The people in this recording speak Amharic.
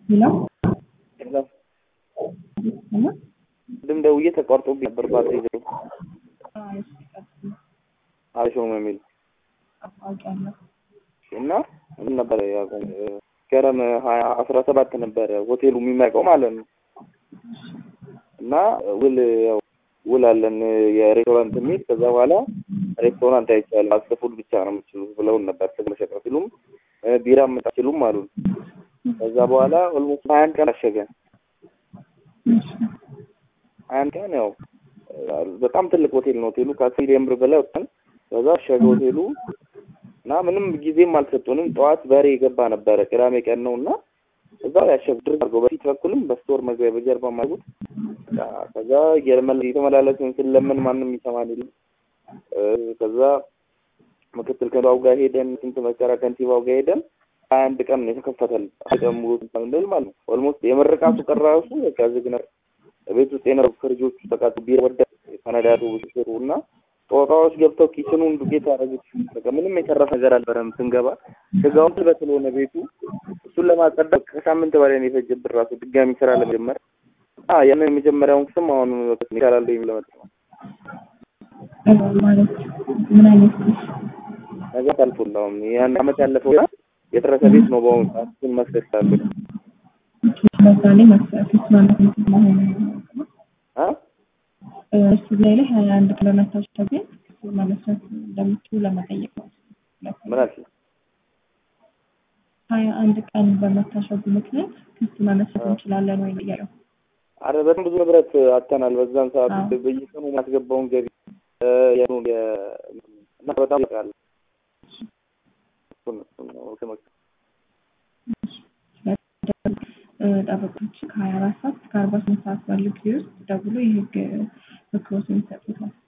ሌላው የለም ቅድም ደውዬ ተቋርጦብኝ ነበር ባትሪ ዘው አልሾም የሚል አውቃለሁ። እና ምን ነበር ያቆም ገረም ሀያ አስራ ሰባት ነበረ ሆቴሉ የሚመቀው ማለት ነው። እና ውል ያው ውል አለን የሬስቶራንት የሚል ከዛ በኋላ ሬስቶራንት አይቻልም አስፉድ ብቻ ነው የምችሉት ብለውን ነበር። ተመሸቀ ሲሉም ቢራ የምታችሉም አሉን። ከዛ በኋላ ኦልሞስት ሀያ አንድ ቀን አሸገ። ሀያ አንድ ቀን ያው በጣም ትልቅ ሆቴል ነው ሆቴሉ ከአስር ሚሊዮን ብር በላይ ወጣን። ከዛ አሸገ ሆቴሉ እና ምንም ጊዜም አልሰጡንም። ጠዋት በሬ የገባ ነበረ ቅዳሜ ቀን ነው እና እዛ ያሸግ ድርግ አድርገው በፊት በኩልም በስቶር መግቢያ በጀርባ ማጉት ከዛ የተመላለስን ስለምን ማንም ይሰማን የለም። ከዛ ምክትል ከንቲባው ጋር ሄደን ስንት መከራ ከንቲባው ጋር ሄደን ሀያ አንድ ቀን ነው የተከፈተል ቀን ሙሉ እንደል ማለት ነው። ኦልሞስት የምርቃቱ ቀን ራሱ በቃ ዝግ ነበር። ቤት ውስጥ የነበሩ ፍሪጆቹ ተቃጡ ቢራ ወደ ተነዳዱ ሽሩ እና ጦጣዎች ገብተው ኪችኑን ዱቄት ያደረጉት በቃ ምንም የተረፈ ነገር አልበረም። ስንገባ ስጋውን ትበት ስለሆነ ቤቱ እሱን ለማጸዳት ከሳምንት በላይ ነው የፈጀብን ራሱ ድጋሚ ስራ ለመጀመር ያንን የመጀመሪያውን ስም አሁን ይቻላል የሚለው መጥ ነው ማለት ምን አይነት ነገር አልፎላውም ያን አመት ያለፈው የደረሰ ቤት ነው። በአሁኑ ሰዓት እሱን መስደስ አለ በዛ ላይ መስራት ማለት መሆኑ እሱ ላይ ላይ ሀያ አንድ ቀን በመታሸግ መመስረት እንደምትችሉ ለመጠየቅ ነው። ምን አልሽ? ሀያ አንድ ቀን በመታሸጉ ምክንያት ክስ መመስረት እንችላለን ወይ ነው አረ በጣም ብዙ ንብረት አጥተናል። በዛን ሰዓት በየቀኑ ማስገባውን ገቢ እና በጣም ያቃል ጠበቆች ከሀያ አራት ሰዓት እስከ አርባ ስምንት ሰዓት ባለው ጊዜ ውስጥ ደውሎ የህግ ምክሮችን ይሰጡታል።